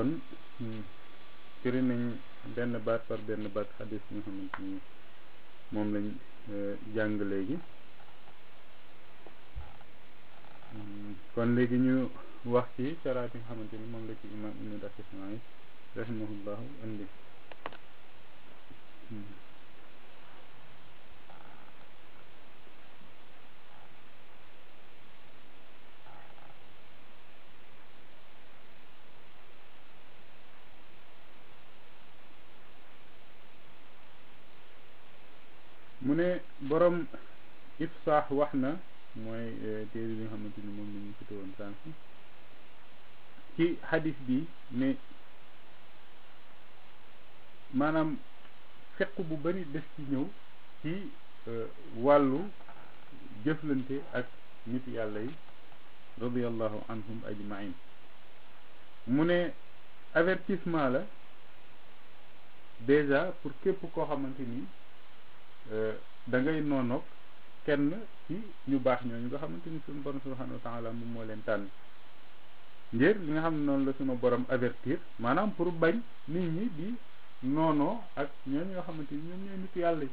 kon firi nañ benn baat par benn baat xadis bi nga xamante ni moom lañ jàng léegi kon léegi ñu wax ci saraat yi nga xamante ni moom la ci imam ibnu dakismaay rahimahullahu indi mu ne borom ifsaax wax na mooy téere bi nga xamante ni moom la ñu fite woon sànq ci xadis bi ne maanaam fekk bu bari des ci ñëw ci wàllu jëflante ak nit yàlla yi radiallahu anhum ajmain mu ne avertissement la déjà pour képp koo xamante ni da ngay noonoog kenn ci ñu baax ñooñu nga xamante ni suñu borom subhanahu wa taala moom moo leen tànn ngir li nga xam ne noonu la suñu borom avertir maanaam pour bañ nit ñi di noonoo ak ñooñu nga xamante ni ñoom ñooy nit yàlla yi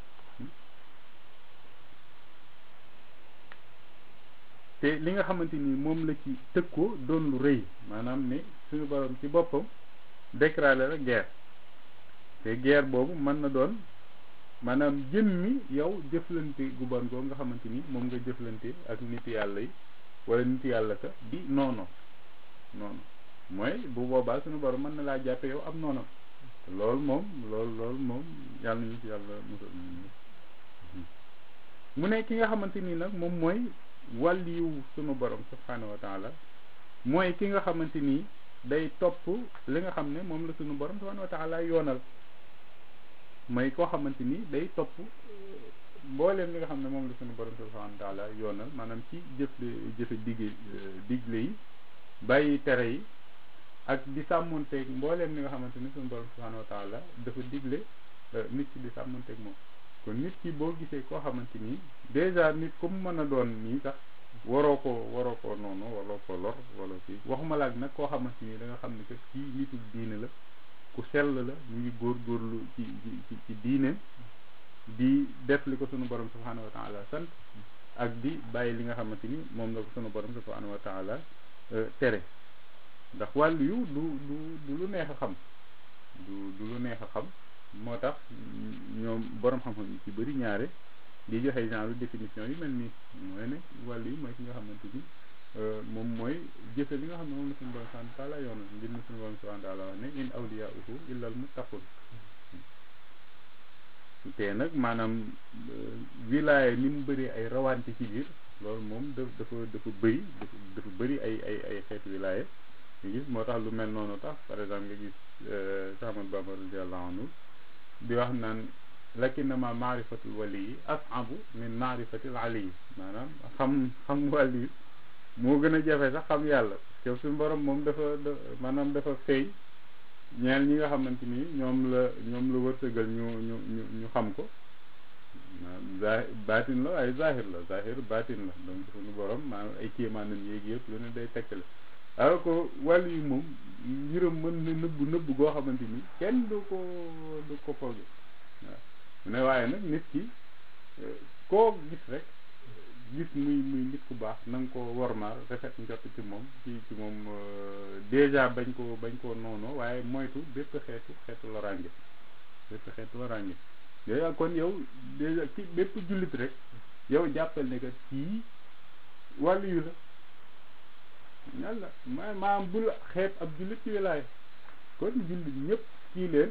te li nga xamante ni moom la ci tëkkoo doon lu rëy maanaam ne suñu borom ci boppam déclaré la guerre te guerre boobu mën na doon maanaam jëmmi yow jëflante gu bon goo nga xamante ni moom nga jëflante ak nit yàlla yi wala nit yàlla ka di noono noonu mooy bu boobaa suñu borom mën na laa jàppe yow am noonam loolu moom loolu loolu moom yàlla nañu ci yàlla musal mu ne ki nga xamante ni nag moom mooy wàlliyu sunu borom subhanahu wa taala mooy ki nga xamante ni day topp li nga xam ne moom la sunu borom subhanahu wa taala yoonal mooy koo xamante ni day topp mbooleem li nga xam ne moom la sunu borom subhanahu wa taala yoonal maanaam ci jëfle jëfe digge digle yi bàyyi tere yi ak di sàmmonteeg mbooleem li nga xamante ni sunu borom subhanahu wa taala dafa digle nit ki di sàmmonteeg moom kon nit ki boo gisee koo xamante ni déjà nit comme mën a doon nii sax waroo ko waroo ko noonu waroo ko lor wala kii waxuma laaj nag koo xamante ni da nga xam ne que kii nitul diine la ku sell la ñu ngi góorgóorlu ci ci ci diine di def li ko sunu borom subhanahu wa taala sant ak di bàyyi li nga xamante ni moom la ko sunu borom subhanahu wa taala tere ndax wàllu yu du du du lu neex a xam du du lu neex a xam moo tax ñoom borom xam-xam yi ci bëri ñaare di joxe genre définition yu mel nii mooy ne wàllu yi mooy ki nga xamante ni moom mooy jëfe li nga xam ne moom la suñu borom subhanahu wa taala yoonal ngir ne suñu borom subhanahu wa taala wax ne in awliyauhu illa al muttaqun te nag maanaam wilaya ni mu bëri ay rawante ci biir loolu moom da dafa dafa bëri dafa dafa bëri ay ay ay xeetu wilaya nga gis moo tax lu mel noonu tax par exemple nga gis Cheikh Ahmad Bamba radiallahu anhu di wax naan lakinnama maarifatul wali yi asabu min maarifatil ali yi maanaam xam xam wàll yi moo gën a jafe sax xam yàlla parce que suñu borom moom dafa maanaam dafa fay ñeel ñi nga xamante ni ñoom la ñoom la wërsëgal ñu ñu ñu ñu xam ko za baatin la ay zahir la zahir baatin la donc suñu borom maanaam ay kéemaanam yéegi yëpp lu ne day tekkale alors que wàll yi moom mbiram mën na nëbbu nëbbu goo xamante ni kenn du ko du ko fooge waaw mu ne waaye nag nit ki koo gis rek gis muy muy nit ku baax na nga ko wormaal rafet njott ci moom ci ci moom déjà bañ ko bañ koo noonu waaye moytu bépp xeetu xeetu loraange bépp xeetu loraange yooyu kon yow déjà ci bépp jullit rek yow jàppal ne que kii wàllu yu la yàlla ma maam bul xeeb ab jullit ci wilaay kon jullit ñëpp kii leen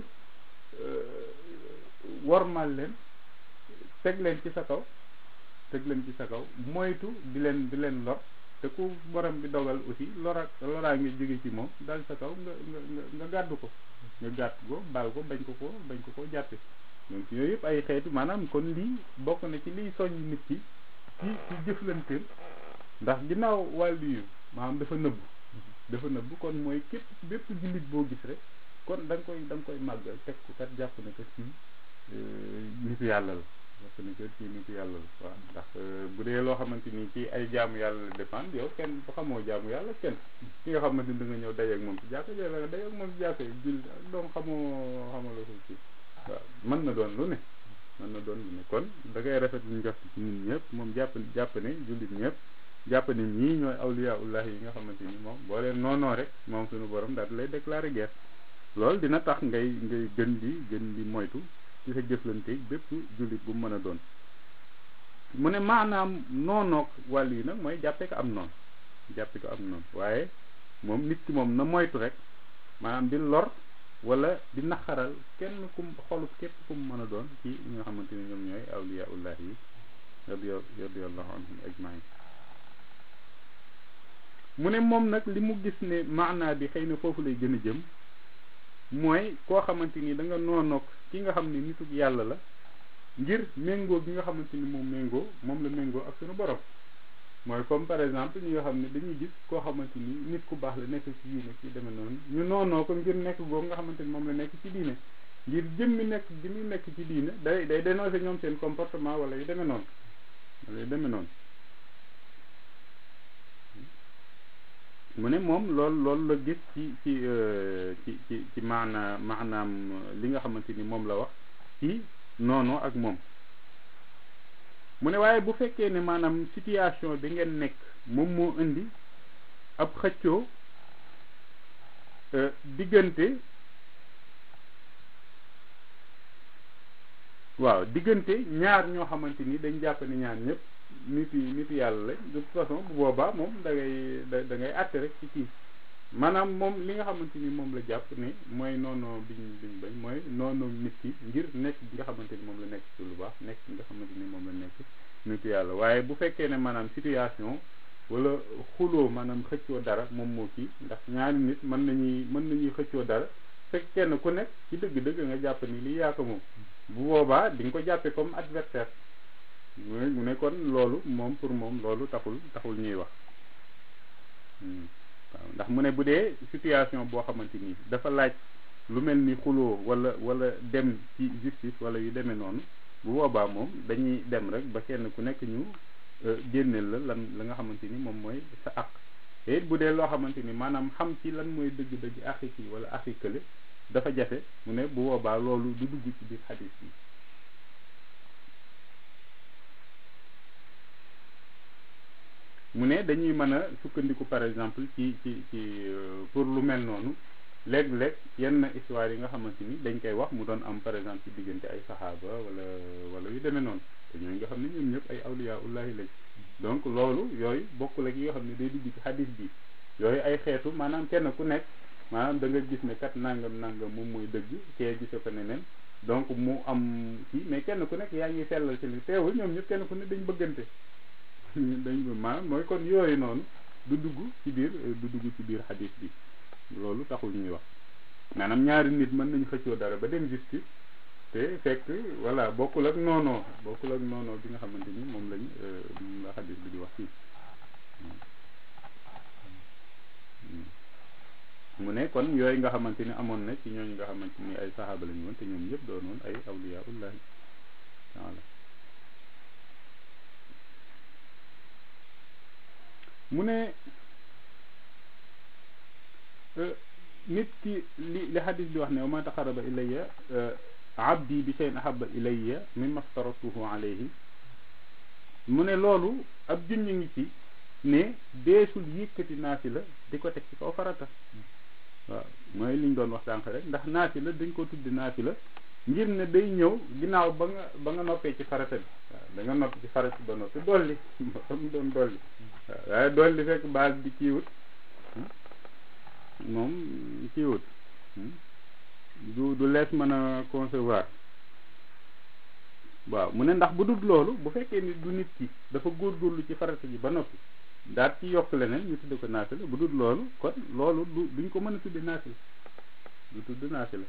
wormal leen teg leen ci sa kaw teg leen ci sa kaw moytu di leen di leen lor te ku borom bi dogal aussi lora loraa ngi jóge ci moom dal sa kaw nga nga nga gàddu ko nga gàtt ko baal ko bañ ko ko bañ ko ko jàppe donc yooyu yëpp ay xeetu maanaam kon lii bokk na ci liy soññ nit ki ci ci jëflanteem ndax ginnaaw wàllu yu maanaam dafa nëbbu dafa nëbbu kon mooy képp bépp jullit boo gis rek kon da nga koy da nga koy màggal teg ko kat jàpp ne que ci nitu yàlla la jàpp ne que ci nitu yàlla la waaw ndax bu dee loo xamante ni ci ay jaamu yàlla la dépendre yow kenn ba xamoo jaamu yàlla kenn ki nga xamante ni da nga ñëw dajeeg moom ci jàkka ja la dajeeg moom ci jàkka yi jul donc xamoo xamoo la ko ci waaw mën na doon lu ne mën na doon lu ne kon da ngay rafet lu njort ci ñun ñëpp moom jàpp jàpp ne jullit ñëpp jàpp ne ñii ñooy awliyaullah yi nga xamante ni moom boo leen noonoo rek moom suñu borom daal lay déclarer guerre loolu dina tax ngay ngay gën di gën di moytu ci sa jëflante bépp jullit bu mu mën a doon mu ne maanaam noonoog wàll yi nag mooy jàppe ko am noonu jàppe ko am noonu waaye moom nit ki moom na moytu rek maanaam di lor wala di naqaral kenn kum xolub képp ku mu mën a doon ci ñi nga xamante ni ñoom ñooy awliyaullah yi radiyallahu anhum ajmain mu ne moom nag li mu gis ne maanaa bi xëy na foofu lay gën a jëm mooy koo xamante ni da nga noonoog ki nga xam ne nituk yàlla la ngir méngoo bi nga xamante ni moom méngoo moom la méngoo ak suñu borom mooy comme par exemple ñi nga xam ne dañuy gis koo xamante ni nit ku baax la nekk ci diine ci demee noonu ñu noonoo ko ngir nekk googu nga xamante ni moom la nekk ci diine ngir jëmmi nekk bi muy nekk ci diine day day dénoncer ñoom seen comportement wala yu demee noonu wala yu demee noonu mu ne moom loolu loolu la gis ci ci ci ci ci maana maanaam li nga xamante ni moom la wax ci noonu ak moom mu ne waaye bu fekkee ne maanaam situation bi ngeen nekk moom moo indi ab xëccoo diggante waaw diggante ñaar ñoo xamante ni dañ jàpp ne ñaar ñëpp nit yi nit yàlla lañ de toute façon bu boobaa moom da ngay da da ngay àtte rek ci kii maanaam moom li nga xamante ni moom la jàpp ne mooy noonu biñ biñ bañ mooy noonu nit ki ngir nekk bi nga xamante ni moom la nekk ci lu baax nekk bi nga xamante ni moom la nekk nit yàlla waaye bu fekkee ne maanaam situation wala xuloo maanaam xëccoo dara moom moo kii ndax ñaari nit mën nañuy mën nañuy xëccoo dara fekk kenn ku nekk ci dëgg-dëgg nga jàpp ni lii yaa ko moom bu boobaa di nga ko jàppee comme adversaire mu ne kon loolu moom pour moom loolu taxul taxul ñuy wax waaw ndax mu ne bu dee situation boo xamante ni dafa laaj lu mel ni xuloo wala wala dem ci justice wala yu demee noonu bu boobaa moom dañuy dem rek ba kenn ku nekk ñu génneel la lan la nga xamante ni moom mooy sa àq te it bu dee loo xamante ni maanaam xam ci lan mooy dëgg-dëgg axi kii wala axi kële dafa jafe mu ne bu boobaa loolu du dugg ci biir xadis bi mu ne dañuy mën a sukkandiku par exemple ci ci ci pour lu mel noonu léeg-léeg yenn histoire yi nga xamante ni dañ koy wax mu doon am par exemple ci diggante ay saxaaba wala wala yu demee noonu te ñooñu nga xam ne ñoom ñëpp ay awliya ullahi lañ donc loolu yooyu bokkul ak yi nga xam ne day dugg ci xadis bi yooyu ay xeetu maanaam kenn ku nekk maanaam da nga gis ne kat nangam nangam moom mooy dëgg kee gise ko neneen donc mu am kii mais kenn ku nekk yaa ngi sellal ci li teewul ñoom ñëpp kenn ku nekk dañ bëggante dañ maanaam mooy kon yooyu noonu du dugg ci biir du dugg ci biir xadis bi loolu taxul ñuy wax maanaam ñaari nit mën nañu xëccoo dara ba dem justice te fekk voilà bokkul ak noonoo bokkul ak noonoo bi nga xamante ni moom lañ moom la xadis bi di wax fii mu ne kon yooyu nga xamante ni amoon na ci ñooñu nga xamante ni ay saxaaba lañu woon te ñoom ñëpp doonoon ay awliyaullahi taala mu ne nit ki li li xadis bi wax ne wa ma taqaraba ilayya abdi bi shay'in ahabba ilayya mimma aftaratuhu alayhi mu ne loolu ab junj ngi ci ne deesul yëkkati naasi la di ko teg ci kaw farata waaw mooy liñ doon wax sànq rek ndax naasi la dañ ko tuddi naasi la ngir ne day ñëw ginnaaw ba nga ba nga noppee ci farata bi waaw da nga noppi ci farata ba noppi dolli ba mu doon dolli waaw waaye dolli fekk base bi kiiwut moom kiiwut du du lees mën a concevoir waaw mu ne ndax bu dul loolu bu fekkee ni du nit ki dafa góorgóorlu ci farata ji ba noppi daal ci yokk leneen ñu tudde ko naafila bu dul loolu kon loolu du duñ ko mën a tudde naafila du tudd naafila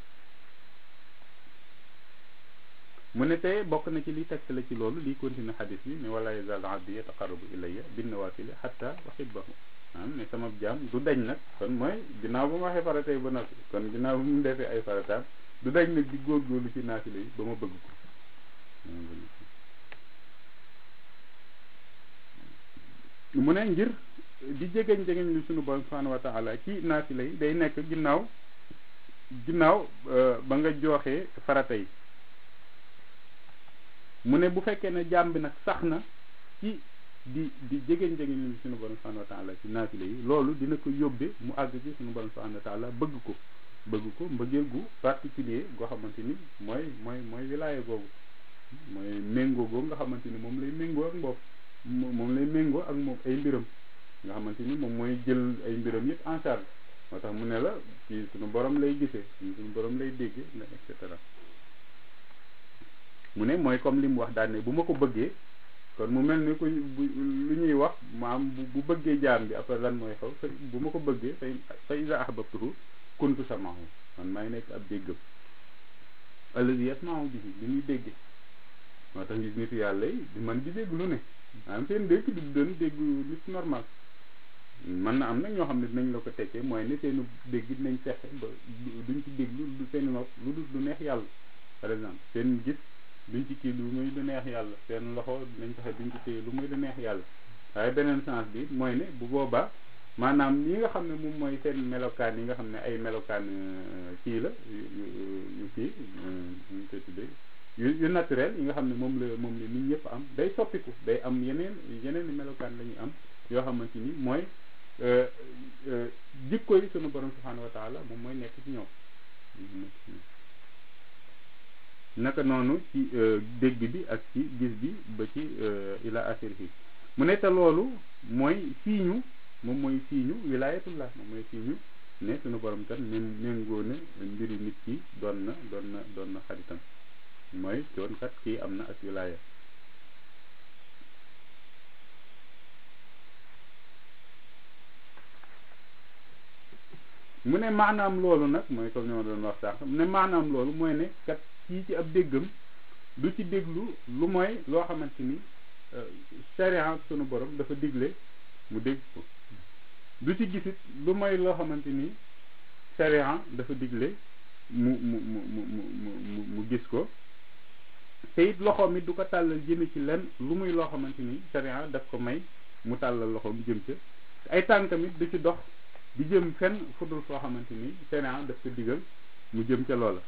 mu ne tey bokk na ci li tegte la ci loolu liy continue xadis bi ne wala yazal abdi yataqarrabu ilayya bin nawafili hatta uhibbahu am ne sama jaam du dañ nag kon mooy ginnaaw ba mu waxee farata yi ba noppi kon ginnaaw ba mu defee ay farataam du dañ nag di góorgóorlu ci naafila yi ba ma bëgg ko mu ne ngir di jegeñ jegeñ lu sunu borom subhanahu wa taala ci naafila yi day nekk ginnaaw ginnaaw ba nga jooxee farata yi mu ne bu fekkee ne jaam bi nag sax na ci di di jegeñ jegeñ lu sunu borom subhanahu wa taala ci naafila yi loolu dina ko yóbbe mu àgg ci sunu borom subhanahu wa taala bëgg ko bëgg ko mbëggeel gu particulier goo xamante ni mooy mooy mooy wilaya googu mooy méngoo googu nga xamante ni moom lay méngoo ak mbopp moom lay méngoo ak moom ay mbiram nga xamante ni moom mooy jël ay mbiram yëpp en charge moo tax mu ne la ci suñu borom lay gisee suñu borom lay dégg et cetera mu ne mooy comme li mu wax daal ne bu ma ko bëggee kon mu mel ni ku lu ñuy wax maam bu bëggee jaam bi après lan mooy xaw bu ma ko bëggee fay fa iza ahbabtuhu kuntu samahu man maay nekk ab déggam allazi yasmahu bihi li muy dégge moo tax gis nitu yàlla yi di man di dégg lu ne maanaam seen dégg du doon dégg nit normal mën na am nag ñoo xam ne dinañ la ko tekkee mooy ne seenu dégg dinañ fexe ba duñ ci déglu lu seen nopp lu dul lu neex yàlla par exemple seen gis duñ ci kii lu muy lu neex yàlla seen loxo dinañ fexe duñ ci téye lu muy lu neex yàlla waaye beneen sens bi mooy ne bu boobaa maanaam yi nga xam ne moom mooy seen melokaan yi nga xam ne ay melokaan kii la yu yu kii ñu koy tuddee yu yu naturel yi nga xam ne moom la moom la nit ñëpp am day soppiku day am yeneen yeneen i melokaan la ñuy am yoo xamante ni mooy jikko yi sunu borom subhanahu wa taala moom mooy nekk ci ñoom naka noonu ci dégg bi ak ci gis bi ba ci ila axirihi mu ne te loolu mooy siiñu moom mooy siiñu wilayatullah moom mooy siiñu ne sunu borom kat mén méngoo ne mbiri nit ki doon na doon na doon na xaritam mooy doon kat kii am na ak wilaya mu ne maanaam loolu nag mooy comme ni ma doon wax sànq mu ne maanaam loolu mooy ne kat kii ci ab déggam du ci déglu lu mooy loo xamante ni sharia sunu borom dafa digle mu dégg ko du ci gisit lu mooy loo xamante ni sharia dafa digle mu mu mu mu mu mu mu gis ko te it loxoom it du ko tàllal jëme ci lenn lu muy loo xamante ni sharia daf ko may mu tàllal loxoom jëm ca ay tànkam it du ci dox di jëm fenn fudul foo xamante ni sharia daf ko digal mu jëm ca loola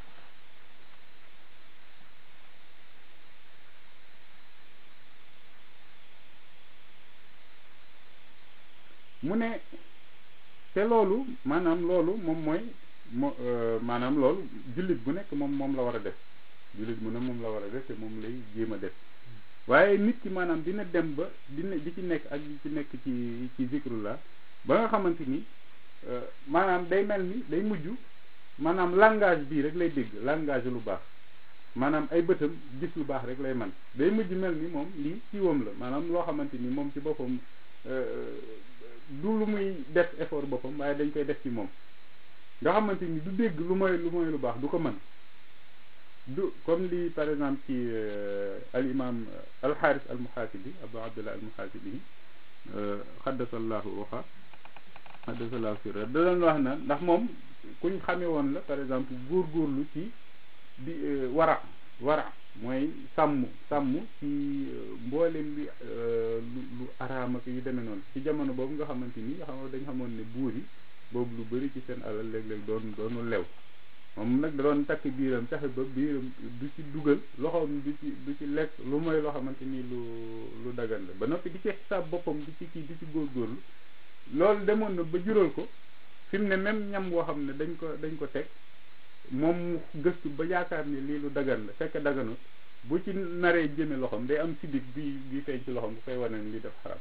mu ne te loolu maanaam loolu moom mooy mo maanaam loolu jullit bu nekk moom moom la war a def jullit bu ne moom la war a def te moom lay jéem a def waaye nit ki maanaam dina dem ba dina di ci nekk ak di ci nekk ci ci zikrullah ba nga xamante ni maanaam day mel ni day mujj maanaam langage bii rek lay dégg langage lu baax maanaam ay bëtam gis lu baax rek lay man day mujj mel ni moom lii ciwam la maanaam loo xamante ni moom ci boppam du lu muy def effort boppam waaye dañ koy def ci moom nga xamante ni du dégg lu mooy lu mooy lu baax du ko mën du comme li par exemple ci al imam al xaaris al muhaasibi abu abdullah al muhaasibi xaddasallahu waxa xaddasallahu sirra da doon wax na ndax moom kuñ xamee woon la par exemple góorgóorlu ci di wara wara mooy sàmm sàmm ci mboolem bi lu lu araam ak yu demee noonu ci jamono boobu nga xamante ni nga xam dañ xamoon ne buur yi boobu lu bëri ci seen alal léeg-léeg doon doonu lew moom nag da doon takk biiram taxe ba biiram du ci dugal loxoom du ci du ci lekk lu mooy loo xamante ni lu lu dagan la ba noppi di ci xisaab boppam di ci kii di ci góorgóorlu loolu demoon na ba jural ko fi mu ne même ñam woo xam ne dañ ko dañ ko teg moom mu gëstu ba yaakaar ni lii lu dagan la fekk daganut bu ci naree jëme loxoom day am sidit bi bi feeñ ci loxoom bu koy wane ni li def xaram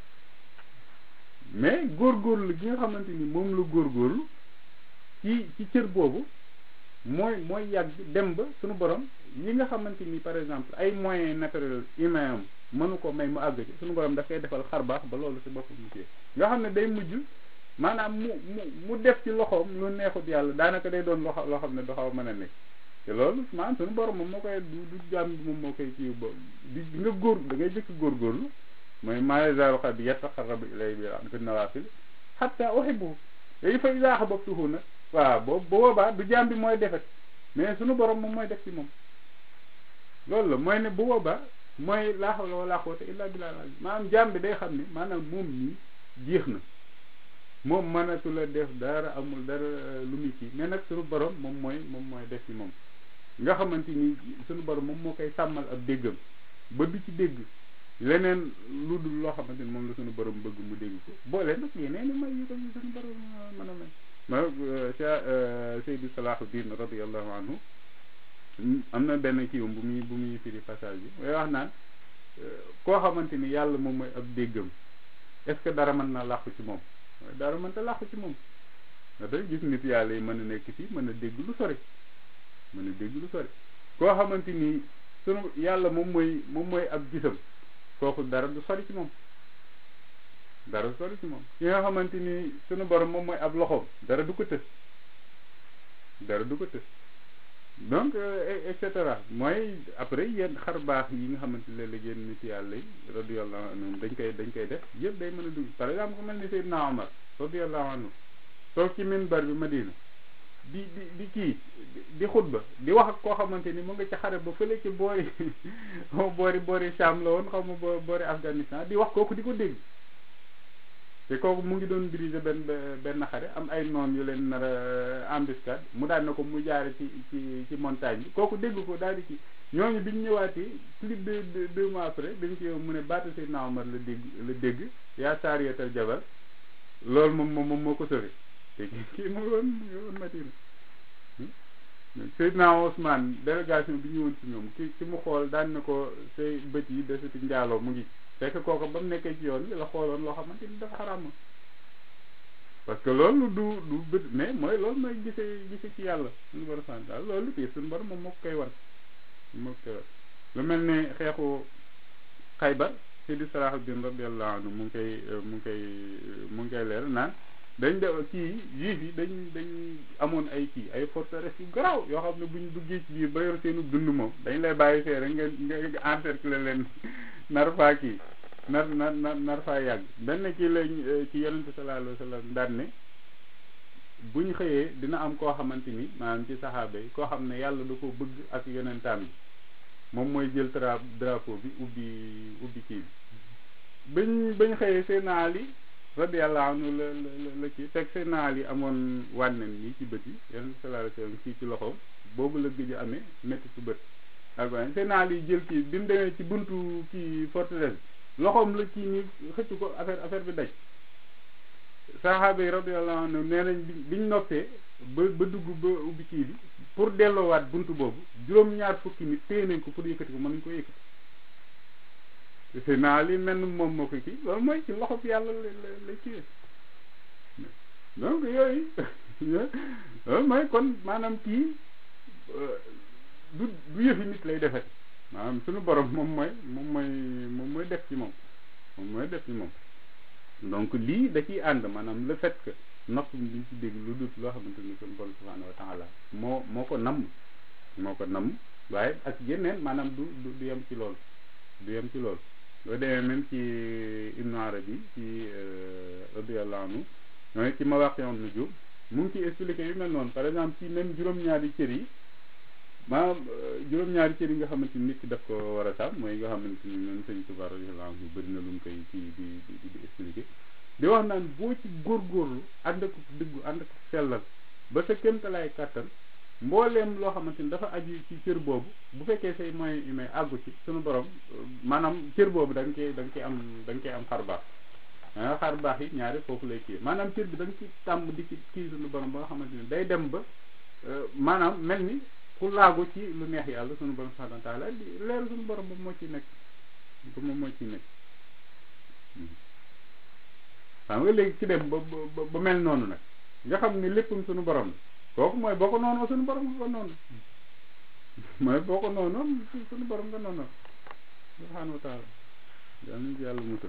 mais góorgóorlu gi nga xamante ni moom la góorgóorlu ci ci cër boobu mooy mooy yàgg dem ba suñu borom yi nga xamante ni par exemple ay moyens naturels humains am mënu ko may mu àgg ci suñu borom daf koy defal xar baax ba loolu si boppam mu téye nga xam ne day mujj maanaam mu mu mu def ci loxoom lu neexut yàlla daanaka day doon loxo loo xam ne doxaw mën a nekk te loolu maanaam suñu borom moom moo koy du du jaam bi moom moo koy kii bo di nga góor da ngay jëkk góorgóorlu mooy maa yazaalu abdi yataqarrabu ilayya bi nawaafil hatta uhibbuhu léegi fa izaa ahbabtuhu nag waaw boobu boobaa du jaam bi mooy defet mais suñu borom moom mooy def ci moom loolu la mooy ne bu boobaa mooy laa hawla wala quwwata illa billah maanaam jaam bi day xam ne maanaam moom nii jeex na moom mënatu la def dara amul dara lu muy kii mais nag suñu borom moom mooy moom mooy def ci moom nga xamante ni suñu borom moom moo koy sàmmal ab déggam ba du ci dégg leneen lu dul loo xamante ni moom la suñu borom bëgg mu dégg ko boole nag yeneen i may yi ko suñu borom mën a may ma Cheikh Seydou Salahuddin radiallahu anhu am na benn kii bu muy bu muy firi passage bi mooy wax naan koo xamante ni yàlla moom mooy ab déggam est-ce que dara mën na làqu ci moom dara mënta làqu ci moom nga tey gis nit yàlla yi mën a nekk fii mën a dégg lu sori mën a dégg lu sori koo xamante ni sunu yàlla moom mooy moom mooy ab gisam kooku dara du sori ci moom dara du sori ci moom ki nga xamante ni sunu borom moom mooy ab loxoom dara du ko tës dara du ko tës donc et cetera mooy après yenn xar baax yi nga xamante ne léeg-léeg yenn nit yàlla yi radiyallahu anhum dañ koy dañ koy def yëpp day mën a dugg par exemple ku mel ni Seydina Omar radiyallahu anhu toog ci minbar bi Madina di di di kii di xutba di wax ak koo xamante ni mu nga ci xare ba fële ci boori boori boori Sham la woon xaw ma boori Afghanistan di wax kooku di ko dégg te kooku mu ngi doon diriger benn benn xare am ay noon yu leen nar a embuscade mu daal na ko mu jaare ci ci ci montagne bi kooku dégg ko daal di ci ñooñu bi ñu ñëwaatee plus de deux mois après dañ ci mu ne baatu Seydina Omar la dégg la dégg yaa saariyatal jabal loolu moom moom moom moo ko sori te kii mu ngi woon mu ngi woon Madina Seydina Ousmane délégation bi ñëwoon ci ñoom ki ki mu xool daan na ko say bët yi desati njaaloo mu ngi fekk kooku ba mu nekkee ci yoon bi la xooloon loo xamante ni dafa xaraam parce que loolu du du bët mais mooy loolu mooy gisee gisee ci yàlla suñu borom sant daal loolu kii suñu borom moom moo ko koy wan moo ko koy wan lu mel ne xeexu Xaybar Seydi Salahuddin radiyallahu anhu mu ngi koy mu ngi koy mu ngi koy leer naan dañ de kii juif yi dañ dañ amoon ay kii ay forteresse yu garaaw yoo xam ne buñ duggee ci biir ba yor seenu dund moom dañ lay bàyyi fee rek nga nga encercler leen nar faa kii nar nar nar faa yàgg benn kii lañ ci yonente sallallahu alayhi wa sallam daan ne buñ xëyee dina am koo xamante ni maanaam ci saxaaba yi koo xam ne yàlla da ko bëgg ak yonentaam yi moom mooy jël tra drapeau bi ubbi ubbi kii bi bañ bañ xëyee seen Ali radiyallahu anhu la la la kii fekk seen naal yi amoon wànnen yi ci bët yi yonente sallallahu alayhi wa sallam kii ci loxoom boobu la gëj a amee métti ci bët ak waaye seen naal yi jël kii bi mu demee ci buntu kii forteresse loxoom la kii nii xëcc ko affaire affaire bi daj saxaaba yi radiyallahu anhu nee nañ biñ noppee ba ba dugg ba ubbi kii bi pour delloowaat buntu boobu juróom-ñaar fukki nit téye nañ ko pour yëkkati ko mënuñ ko yëkkati te naa li mel moom moo ko kii loolu mooy ci loxo bi yàlla la la la kii donc yooyu loolu mooy kon maanaam kii du du yëfi nit lay defet maanaam suñu borom moom mooy moom mooy moom mooy def ci moom moom mooy def ci moom donc lii da ciy ànd maanaam le fait que nopp bi duñ ci dégg lu dut loo xamante ni suñu borom subhanahu wa taala moo moo ko namm moo ko namm waaye ak yeneen maanaam du du yem ci loolu du yem ci loolu loo demee même ci Ibnu Arabi ci radiyallahu anhu mooy ci Mawaaqi'un Nujuum mu ngi ciy expliqué yu mel noonu par exemple ci même juróom-ñaari cër yi maanaam juróom-ñaari cër yi nga xamante ni nit ki daf ko war a sàmm mooy nga xamante ni même Sëñ Tuubaa radiyallahu anhu bëri na lu mu koy ci di di di expliqué di wax naan boo ci góorgóorlu ànd ak dëggu ànd ak sellal ba sa kéemtalaay kàttan mbooleem loo xamante ni dafa aju ci cër boobu bu fekkee say moyens humains àggu ci suñu borom maanaam cër boobu da nga koy da nga koy am da nga koy am xar baax ah xar baax yi ñaari foofu lay kii maanaam cër bi da nga ci tàmm di ci kii suñu borom ba nga xamante ni day dem ba maanaam mel ni ku laagu ci lu neex yàlla suñu borom subhanahu wa taala di leer suñu borom ba moo ci nekk ba moom moo ciy nekk xam nga léegi ci dem ba ba ba mel noonu nag nga xam ni léppam suñu borom la kooku mooy boo ko noonoo suñu borom nga ko noonu mooy boo ko noonoo suñu borom nga noonu subhanahu wa taala yal nañu ci yàlla musal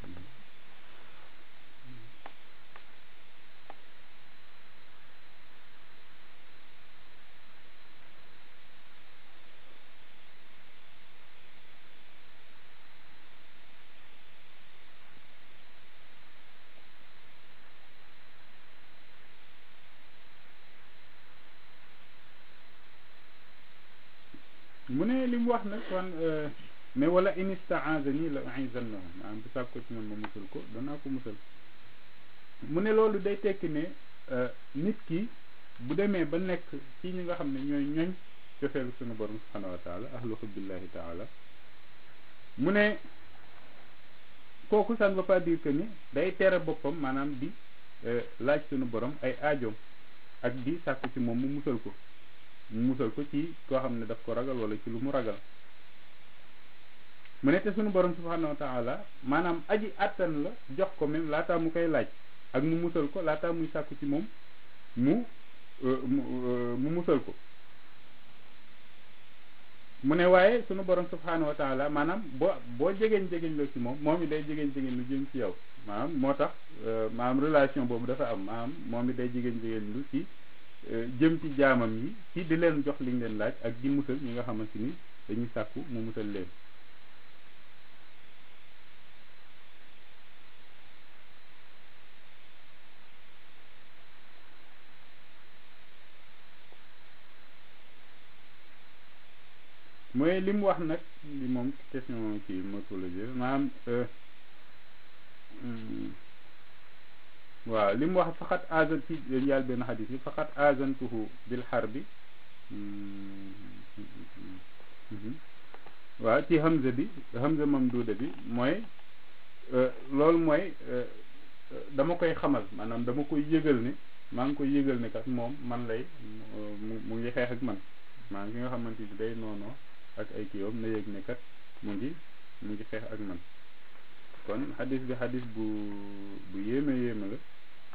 mu ne li mu wax nag kon mais wala in istaazani la uizannahu maanaam bu sàkk ko ci man ma musal ko danaa ko musal mu ne loolu day tekki ne nit ki bu demee ba nekk ci ñi nga xam ne ñooy ñoñ cofeelu sunu borom subhanahu wa taala ahlu hubbillahi taala mu ne kooku ça ne veut pas dire que ni day tere boppam maanaam di laaj sunu borom ay aajoom ak di sàkku ci moom mu musal ko mu musal ko ci koo xam ne daf ko ragal wala ci lu mu ragal mu ne te sunu borom subhanahu wa taala maanaam aji àttan la jox ko même laataa mu koy laaj ak mu musal ko laataa muy sàkku ci moom mu mu musal ko mu ne waaye sunu borom subhanahu wa taala maanaam boo boo jegeñ jegeñ la ci moom moom it day jegeñ jegeñ lu jëm ci yow maanaam moo tax maanaam relation boobu dafa am maanaam moom it day jegeñ jegeñ lu ci jëm ci jaamam yi ci di leen jox liñ leen laaj ak di musal ñi nga xamante ni dañuy sàkku mu musal leen mooy li mu wax nag li moom question ci morphologie maanaam waaw li mu wax faqat azan ci njaal benn xadis bi faqat azantuhu bil xarbi waaw ci hamza bi hamza mamduuda bi mooy loolu mooy dama koy xamal maanaam dama koy yëgal ne maa ngi koy yëgal ne kat moom man lay mu ngi xeex ak man maa ngi nga xamante ni day noonoo ak ay kiiwam na yëg ne kat mu ngi mu ngi xeex ak man kon xadis bi xadis bu bu yéeme yéeme la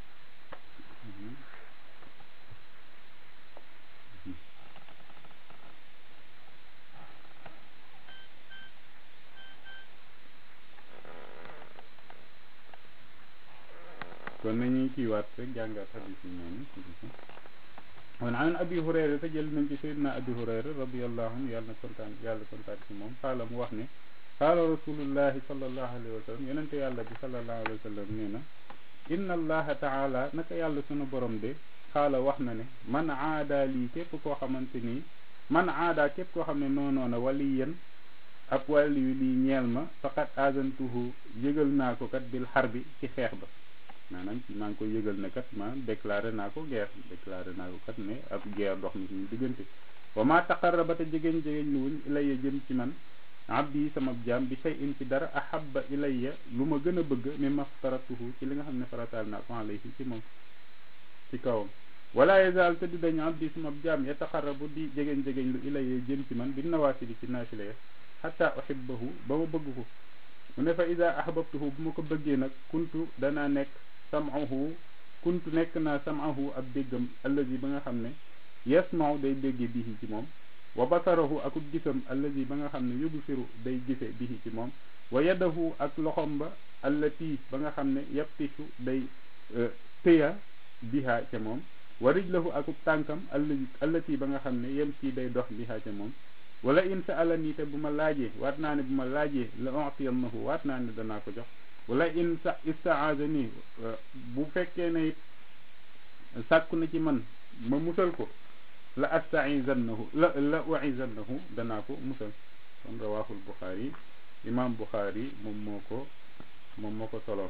kon nañuy kiiwaat rek jàngaat xadis yi noonu wan an abi hurayra te jël nañ ci sayyidina abi hurayra radiallahu anhu yàlla na kontaan yàlla kontaan ci moom xaala mu wax ne qaala rasulullahi sallallahu alayhi wa sallam yonente yàlla bi sallallahu alayhi wa sallam nee na inna allaha taala naka yàlla sunu borom de xaala wax na ne man aada lii képp koo xamante nii man aada képp koo xam ne noonoona waliyan ab wàlli yu lii ñeel ma faqat azantuhu yëgal naa ko kat bil xar bi ci xeex ba maanaam ci maa ngi koy yëgal ne kat ma déclaré naa ko guerre déclaré naa ko kat ne ab guerre dox na suñu diggante wa ma taqarraba te jegeñ jegeñ lu wuñ ilayya jëm ci man abdi sama jaam bi shay'in ci dara ahabba ilayya lu ma gën a bëgg mimma aftaratuhu ci li nga xam ne farataal naa ko alayhi ci moom ci kawam wala yazal te du dañu abdi sama jaam yataqarrabu di jegeñ jegeñ lu ilayya jëm ci man bi nawaafili ci naafila ya hatta uhibbahu ba ma bëgg ko mu ne fa ida ahbabtuhu bu ma ko bëggee nag kuntu danaa nekk sam'ahu kuntu nekk naa sam'ahu ab déggam allazi ba nga xam ne yasma'u day déggee bihi ci moom wa basarahu akub gisam allazi ba nga xam ne yubsiru day gise bihi ci moom wa yadahu ak loxom ba allati ba nga xam ne yaptishu day tëya biha ca moom wa rijlahu akub tànkam allazi allati ba nga xam ne yem ci day dox biha ca moom wala in sa'alani te bu ma laajee waat naa ne bu ma laajee la u'tiyannahu waat naa ne danaa ko jox wala in sa istaazani bu fekkee ne it sàkku na ci man ma musal ko la astaizannahu la la uizannahu danaa ko musal kon rawaahul Buxaari imaam Buxaari moom moo ko moom moo ko solo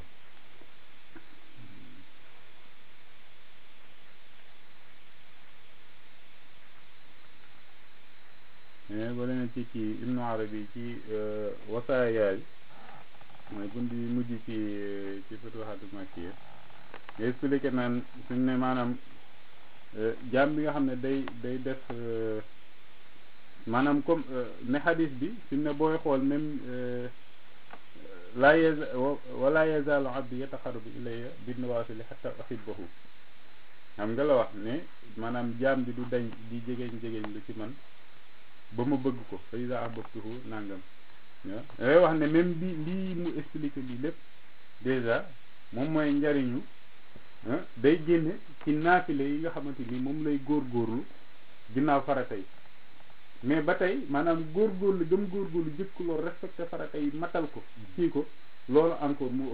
mais ba leen ci kii Ibnu Arabi ci wasaaya yi mooy bunt yi mujj ci ci Futuhatul Makkiya nga expliqué naan suñ ne maanaam jaam bi nga xam ne day day def maanaam comme ne xadis bi suñ ne booy xool même laa yaz wala yazaalu abdi yataxarrabu ilayya bin nawaafili xatta uhibbahu xam nga la wax ne maanaam jaam bi du dañ di jegeñ jegeñ lu ci man ba ma bëgg ko fa iza ahbabtuhu nangam waaw dangay wax ne même bi lii mu expliqué lii lépp déjà moom mooy njariñu day génne ci naafile yi nga xamante ni moom lay góorgóorlu ginnaaw farata yi mais ba tey maanaam góorgóorlu gëm góorgóorlu jëkk loolu respecté farata yi matal ko kii ko loolu encore mu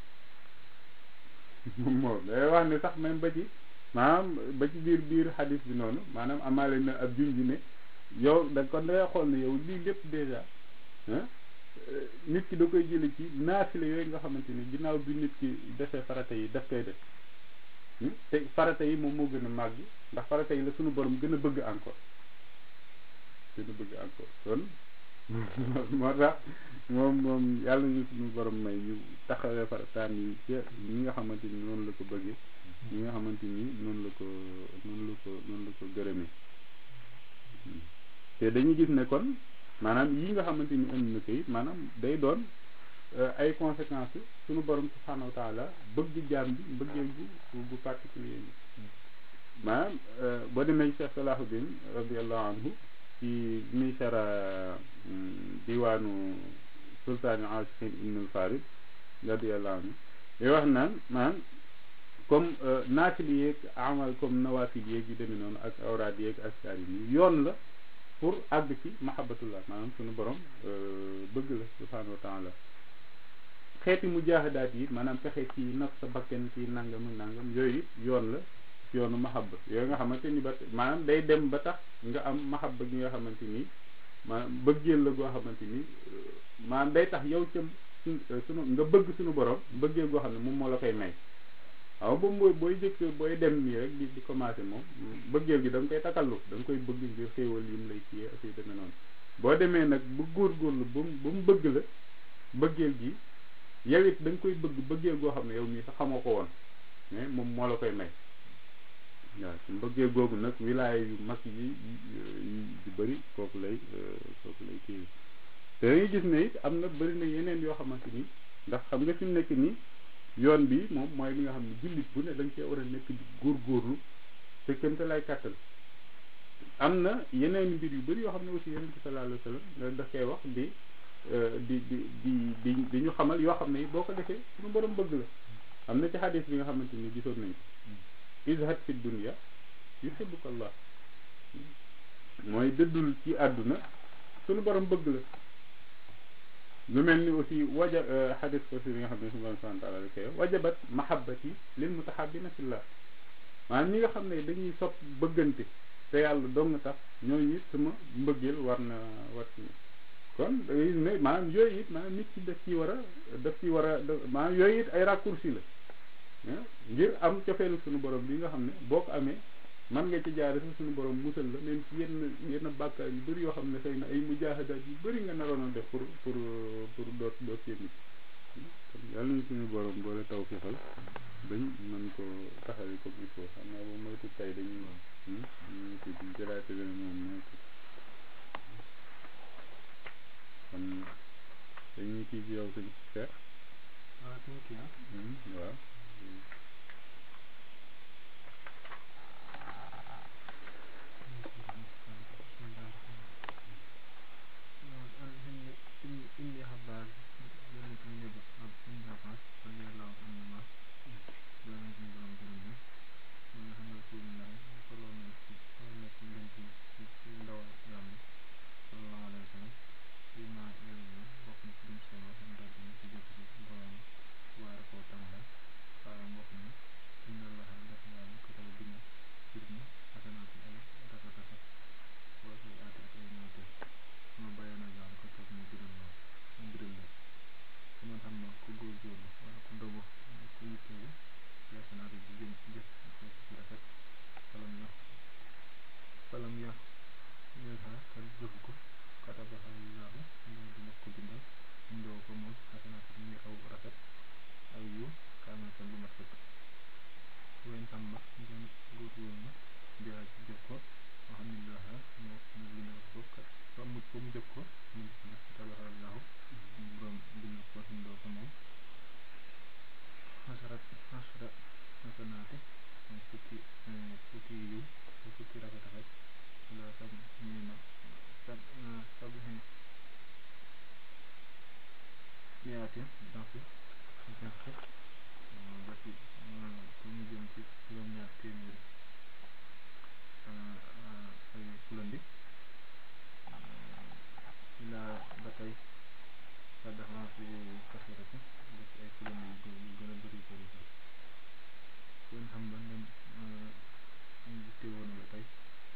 ëpp moom moom day wax ne sax même ba ci maanaam ba ci biir biir xadis bi noonu maanaam amaale na ab junj ne yow da kon dangay xool ne yow lii lépp déjà nit ki da koy jële ci naafile yooyu nga xamante ni ginnaaw bi nit ki defee farata yi daf koy def te farata yi moom moo gën a màgg ndax farata yi la suñu borom gën a bëgg encore gën a bëgg encore kon moo tax moom moom yàlla ñu suñu borom may ñu taxawee farataam yi ci ñi nga xamante ni noonu la ko bëggee ñi nga xamante ni noonu la ko noonu la ko noonu la ko gërëmee te dañuy gis ne kon maanaam yi nga xamante ni indi na ko it maanaam day doon ay conséquences suñu borom subhanahu wa taala bëgg jaam bi mbëggeel bu bu particulier bi maanaam boo demee Cheikh Salahuddin radiallahu anhu ci muy sara diwaanu sultaani asiqin ibnul farid radiallahu anhu day wax naan maanaam comme naafil yeeg amal comme nawaafil yeeg yu demee noonu ak awraad yeeg askar yi yoon la pour àgg ci mahabbatullah maanaam suñu borom bëgg la subhanahu wa taala xeeti mujaahadaat yi maanaam fexe ci naf sa bakken ci nangam nangam yooyu it yoon la yoonu mahabba yooyu nga xamante ni ba maanaam day dem ba tax nga am mahabba gi nga xamante ni maanaam bëggeel la goo xamante ni maanaam day tax yow ca sunu nga bëgg suñu borom bëggeel goo xam ne moom moo la koy may waaw boobu mooy booy jëkk booy dem nii rek di di commencé moom bëggeel gi da nga koy takallu da nga koy bëgg ngir xéewal yim lay kiyee aussi demee noonu boo demee nag bu góorgóorlu ba mu ba mu bëgg la bëggeel gi yow it da nga koy bëgg bëggeel goo xam ne yow mii sax xamoo ko woon mais moom moo la koy may waaw su mbëggeel googu nag wilaaya yu mag yi yu bëri kooku lay kooku lay kii te dañuy gis ne it am na bëri na yeneen yoo xamante ni ndax xam nga fi mu nekk nii yoon bi moom mooy li nga xam ne jullit bu ne da nga cee war a nekk di góorgóorlu te kënta lay kàttal am na yeneen mbir yu bëri yoo xam ne aussi yeneen bi sallallahu alayhi wa sallam daf koy wax di di di di di di ñu xamal yoo xam ne boo ko defee suñu borom bëgg la am na ci xadis bi nga xamante ni gisoon nañ ko izhad fi dunya yuhibbuka allah mooy dëddul ci àdduna suñu borom bëgg la lu mel ni aussi waja xadis ko si bi nga xam ne suñu borom subhanahu wa taala da koy wajabat mahabbati lil mutahabbina fillah maanaam ñi nga xam ne dañuy sopp bëggante te yàlla dong nga tax ñooñu it sama mbëggeel war na war ci kon da ngay ne maanaam yooyu it maanaam nit ki daf ci war a daf ci war a maanaam yooyu it ay raccourci la ngir am cofeelu suñu borom bi nga xam ne boo ko amee man nga ci jaare sa suñu borom musal la même ci yenn yenn bàkkaar yu bëri yoo xam ne xëy na ay mujaahadaat yu bëri nga naroon a def pour pour pour doot doot yëngu kon yàlla ñu suñu borom boole taw fixal dañ mën ko taxawee comme il faut xam naa boobu moytu tay dañuy ñu tudd jëlaate benn moom moytu kon dañuy kii ci yow sëñ Cheikh waaw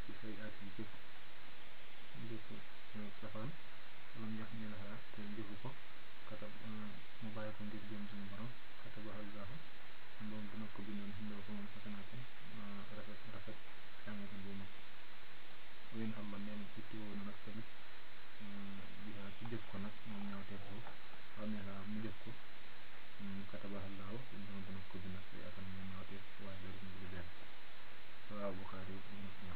safaan walam yax ñelaha te jëfu ko ko ngir jëm suñu borom katabaha allahu moom dina ko bindoon xindoo ko moom xasanaatin rafet rafet kaamatan bu mag win xam ma neen ci tiwoo na nag tamit bihaa ci jëf ko nag moom ñaawteef ko xamee laa mu jëf ko katabaha allahu moom dina ko bindal say atam moom ñaawteef waaye loolu mu ngi benn waaw Buxaari muslim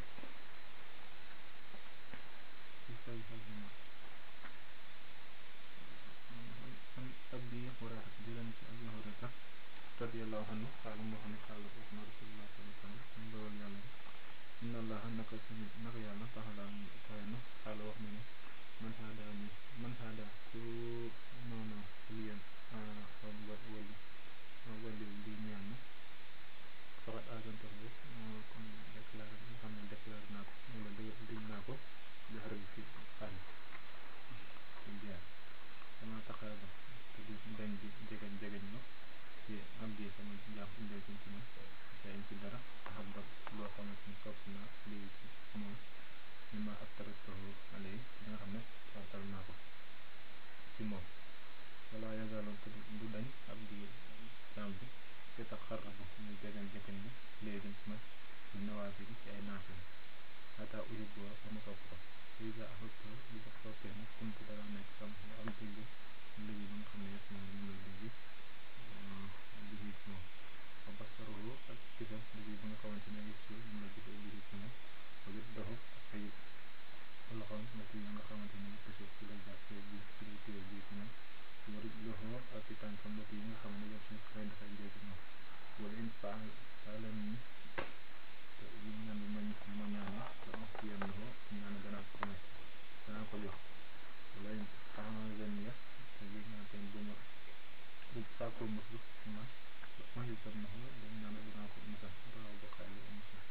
an abi hurayra jëleen ci abi hurayra radiyallahu anhu xaala moo xam ne xaala wax na rasulullah sallallahu alayhi wa sallam mu ndawal yàlla ne inna allaha naka suñu naka yàlla taxala kawe na xaala wax na ne man haada ni man haada ku noonu liyen am wa wali wali li ñeel na faxat agantaxo kon déclaré nga xam ne déclaré naa ko wala dig naa ko jaxar bi fi xaal ci jaar dama taxaaba te du dañ di jegeñ jegeñ ma ci am di sama jaam indee ci ci man jaay ci dara xam ba loo xamante ni sopp naa lii ci moom ni ma ab taratahu alay ci nga xam ne fartal naa ko ci moom wala yazaloon te du dañ ab di jaam bi te tax xarrabu muy jegeñ jegeñ bi léegi ci man ci nawaasi bi ci ay naafil ata uhibbu ba ma sopp ko isa ahbabtu li ko soppee nag kuntu dara nekk sam nga am dégg léegi ba nga xam ne yëpp moom mu lay dégg liggéey ci moom wa basaruhu ak gisam liggéey ba nga xamante ne gis ci mu la gisee liggéey ci moom wa gis doxu ak ay loxoom nga ci nga xamante ne yëpp suuf ci la jàppee bi ci lay téye bi ci moom war loxo ak i tànkam ba yi nga xam ne yëpp suuf lay dafay jee ci moom wala in faal faalan ni te yi ñaan bi mañ ma ñaane te wax ci yenn loxo ñaan danaa ko may danaa ko jox wala in faalen ya te yi ñaan teen bu ma bu sàkkoo muslu ci man ma ngi sat na ko dañ naan dinaa ko musal raw ba xaali musal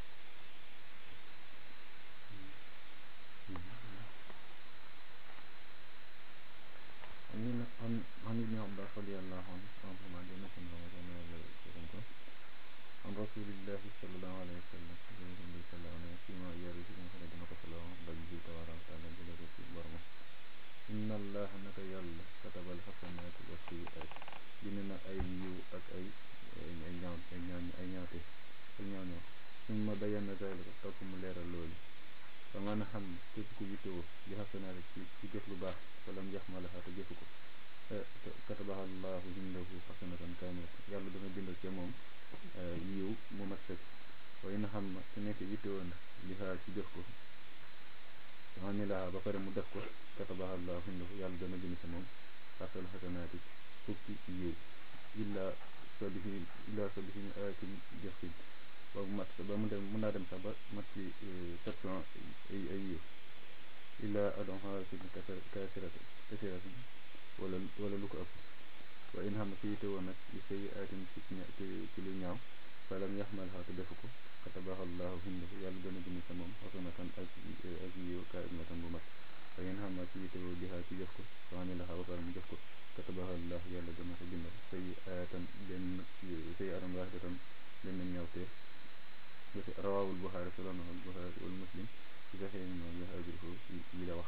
ni nag an an ibni abbas radiallahu anhu anhuma jannatu ramadan wala gërëm ko an rasulillahi sallallahu alayhi wa sallam jëleñ bi sallallahu alayhi fi ma yaru si nga xam ne dina ko solo rabbi tabaraka wa taala jële ko ci boromam inna allaha naka yàlla katabal xasanaati wa sayiat bind na ay yiw ak ay ay ñaaw ay ñaaw ay ñaawte ak ñaaw ñaaw summa bayyana zalika topp mu leeral loolu ba mën a xam képp ku yittewoo li xasanaati ci ci jëf lu baax falam yaxmalaha te jëfu ko katabaha allahu indahu xasanatan kaamilatan yàlla dana bindal ca moom yiw mu mat sëkk waaye na xam te nekk yittewoo na li xaar ci jëf ko amilaha ba pare mu def ko katabaha allahu indahu yàlla dana bind ca moom xasal xasanaati fukki yiw illa sabihi illa sabihi ayatin jëfin ba mu mat ba mu dem mën naa dem sax ba mat ci sept cent ay ay yiw illa adon xasin kasirati kasirati wala wala lu ko ëpp wa in xam ci yitte woon nag li say ayatin ci ci lu ñaaw falam yaxmalha te defu ko katabaha allahu hindahu yàlla dana bind sa moom xasanatan ak ak yiw kaamilatan bu mat wa in xam ci yitte woo biha ci jëf ko fa amilaha ba pare mu jëf ko katabaha allahu yàlla dana ko bindal say ayatan benn say atam waahidatan benn ñaawteef rawaawul buxaari solo na buxaari wal muslim ci saxee ni moom yahaajurko yi la wax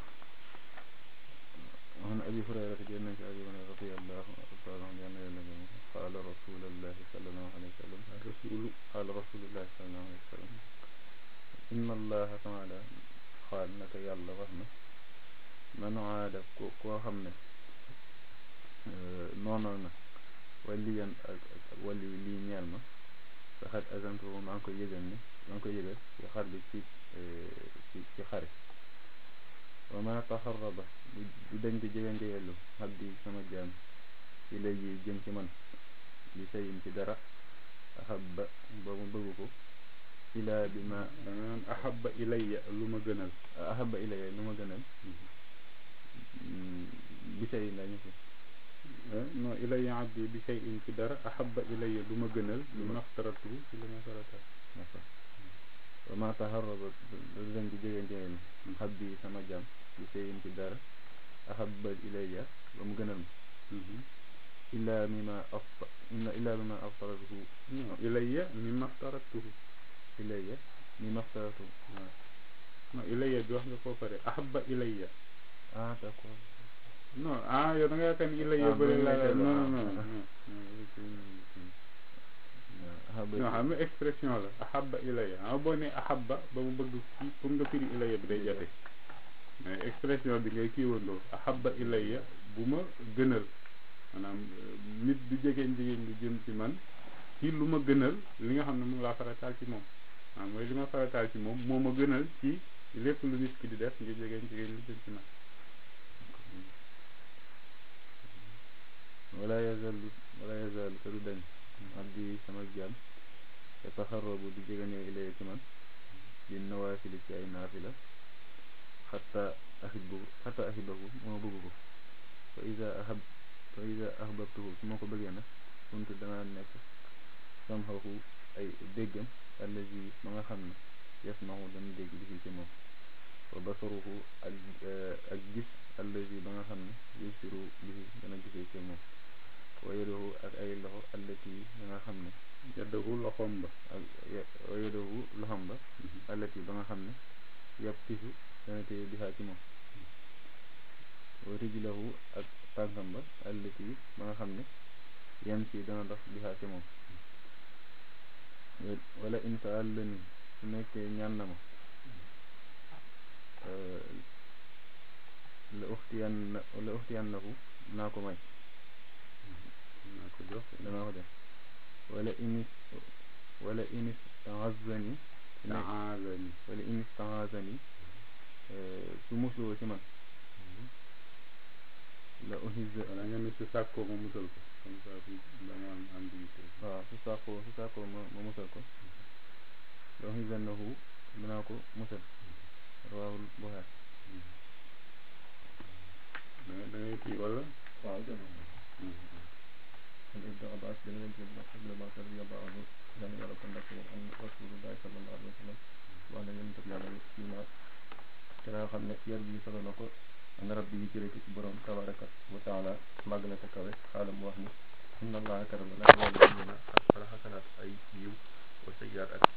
an abi hurayrata jël nañ ci abi hurayra radiyallahu taala anhu yàlla yàlla gëm qaala rasulullahi sallallahu alayhi wa sallam rasulu qaala rasulullahi sallallahu alayhi wa sallam inna allaha taala xaal naka yàlla wax na man aada ko koo xam ne noonoo na waliyan ak ak wali lii ñeel ma saxat azantu maa ngi koy yëgal ni maa ngi koy yëgal ci xar bi ci ci ci xare wa ma taxarraba du dañ di jegante yellu xabdi sama jaam ci lay yi jëm ci man li sayin ci dara ahabba ba mu bëgg ko ilaa bi ma da nga naan ahabba ilayya lu ma gënal ahabba ilayya lu ma gënal bi sayin la ñu fi non ilayya abdi bi shay'in ci dara ahabba ilayya lu ma gënal lu maxtaratu ci li ma farata d'accord wa ma taxarraba du dañ di jegante yellu xabdi sama jaam li sayin ci dara ahabba ilayya ba mu gënal ma illaa mi ma afta illaa mi ma aftaratuhu non ilayya mi maxtaratuhu ilayya mi maxtaratuhu waaw non ilayya bi wax nga koo pare ahabba ilayya ah d'accord non ah yow da nga yaakaar ni illa Ah, ya bëri bu la ñu nekkee non lu- non non ah, non ahabba non xam nga expression la ahabba ilayya xam nga boo ne ahabba ba mu bëgg fii pour nga firi ilayya bi day jafe mais expression bi ngay kiiwandoo ahabba ilayya bu ma gënal maanaam euh, nit du jegeen jigéen du jëm ci man ci lu ma gënal li nga xam ne moom laa farataal ci moom waaw mooy li ma farataal ci moom moo ma gënal ci lépp lu nit ki di def ngir jegeen jigéen lu jëm ci man wala yazalu wala yazalu te du dañ abdi sama jaam te taxarrabu di jegeñoo ilaya ci man di nawaafili ci ay naafila xatta ahibbu xatta ahibahu moo bëgg ko fa ida ahab fa ida ahbabtuhu su ma ko bëggee nag kuntu danaa nekk samhahu ay déggam allazi ma nga xam ne yasmahu dana dégg bi ci moom wa basaruhu ak ak gis allazi ba nga xam ne yusiru bihi dana gisee ci moom wa yadahu ak ay loxo allati ba nga xam ne yaddahu loxoom ba ak wa yadahu loxom ba allati ba nga xam ne yàpp tisu dana téye bihaa ci moom wa rijlahu ak tànkam ba allati ba nga xam ne yam si dana dox bihaa ci moom wala insaal la ni su nekkee ñaan na ma la uxtiyan na la uxtiyan lahu naa ko may naa ko jox danaa ko def wala inis wala inis taazani su nekk taazani wala inis taazani su musloo ci man la uhizza wala nga ne su sàkkoo ma musal ko comme ça dama am ambiguïté waaw su sàkkoo su sàkkoo ma ma musal ko la uhizannahu danaa ko musal rawaahul Buxaari da ngay da ngay kii wala waaw jërëjëf kon Ibnu Abbas dana leen jël ndax Ibnu Abbas radiyallahu anhu dana yàlla ko ndax an rasulullahi sallallahu alayhi wa sallam wax na yonent bi yàlla kii naa te naa xam ne yar bi solo na ko an rabbi yi jëlee ko ci borom tabaraka wa taala màgg na te kawe xaalam wax ni inna allaha karama la wala xasanaat ay yiw wa sayyaat ak